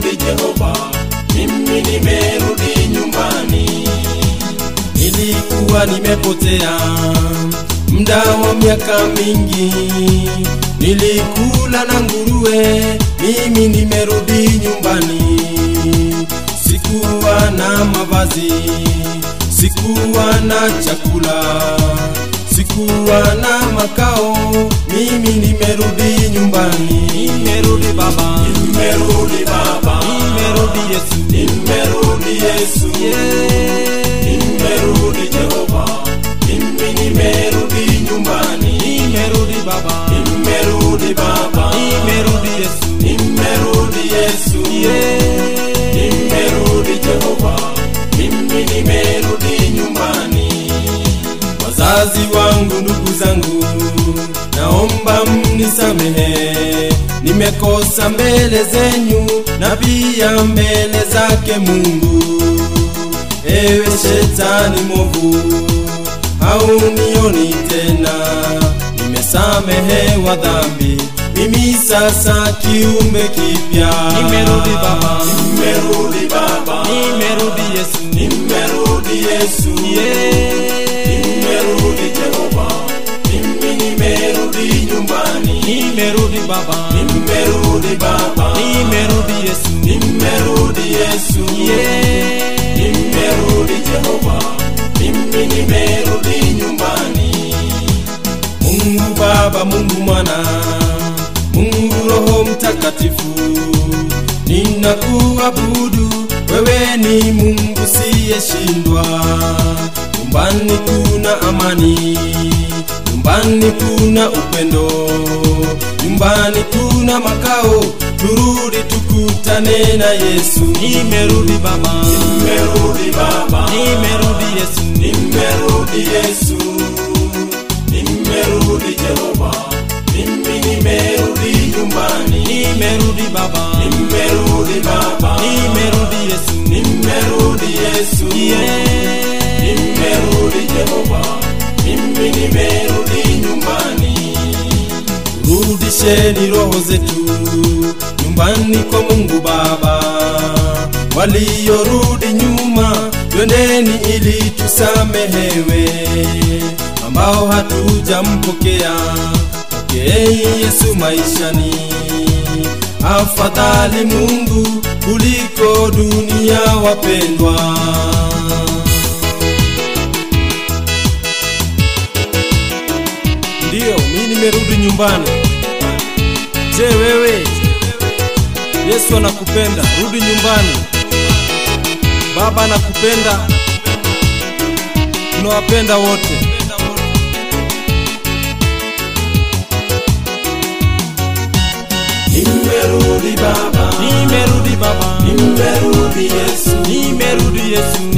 nimerudi Jehova, mimi nimerudi nyumbani. Nilikuwa nimepotea muda wa miaka mingi, nilikula na nguruwe, mimi nimerudi nyumbani. Sikuwa na mavazi, sikuwa na chakula, sikuwa na makao, mimi nimerudi nyumbani. Nimerudi Baba, Nimerudi Baba, nimerudi Yesu, nimerudi Yesu, nimerudi Jehova, mimi nimerudi nyumbani. nimerudi Baba, Nimerudi Baba, nimerudi Yesu, nimerudi Yesu, nimerudi Jehova, mimi nimerudi nyumbani. Wazazi wangu, ndugu zangu, naomba mnisamehe, nimekosa mbele zenyu na pia mbele zake Mungu. Ewe shetani mwovu, haunioni tena, nimesamehewa dhambi, mimi sasa kiumbe kipya. Nimerudi Baba, Nimerudi Baba, nimerudi Yesu, nimerudi Yesu, nimerudi Jehova, mimi nimerudi nyumbani. nimerudi Baba, Nimerudi Baba, nimerudi Yesu, nimerudi Yesu, nimerudi Jehova, mimi nimerudi nyumbani. Mungu Baba, Mungu Mwana, Mungu Roho Mtakatifu, ninakuabudu wewe, ni Mungu siyeshindwa. Nyumbani kuna amani, nyumbani kuna upendo, nyumbani kuna makao. Turudi tukutane na Yesu. Nimerudi Baba, Nimerudi Baba, nimerudi Yesu, nimerudi Yesu, nimerudi Jehova, mimi nimerudi nyumbani. nimerudi Baba, Nimerudi Baba, nimerudi Yesu, nimerudi Yesu, nimerudi Jehova, mimi nimerudi nyumbani. Rudisheni roho zetu nyumbani kwa Mungu Baba. Waliorudi nyuma, twendeni ili tusamehewe. Ambao hatujampokea, pokeeni Yesu maishani. Afadhali Mungu kuliko dunia, wapendwa. Ndiyo, mimi nimerudi nyumbani. Je, wewe? Yesu anakupenda, rudi nyumbani. Baba anakupenda, tunawapenda wote. Nimerudi Baba, Nimerudi Baba, nimerudi Yesu, nimerudi Yesu,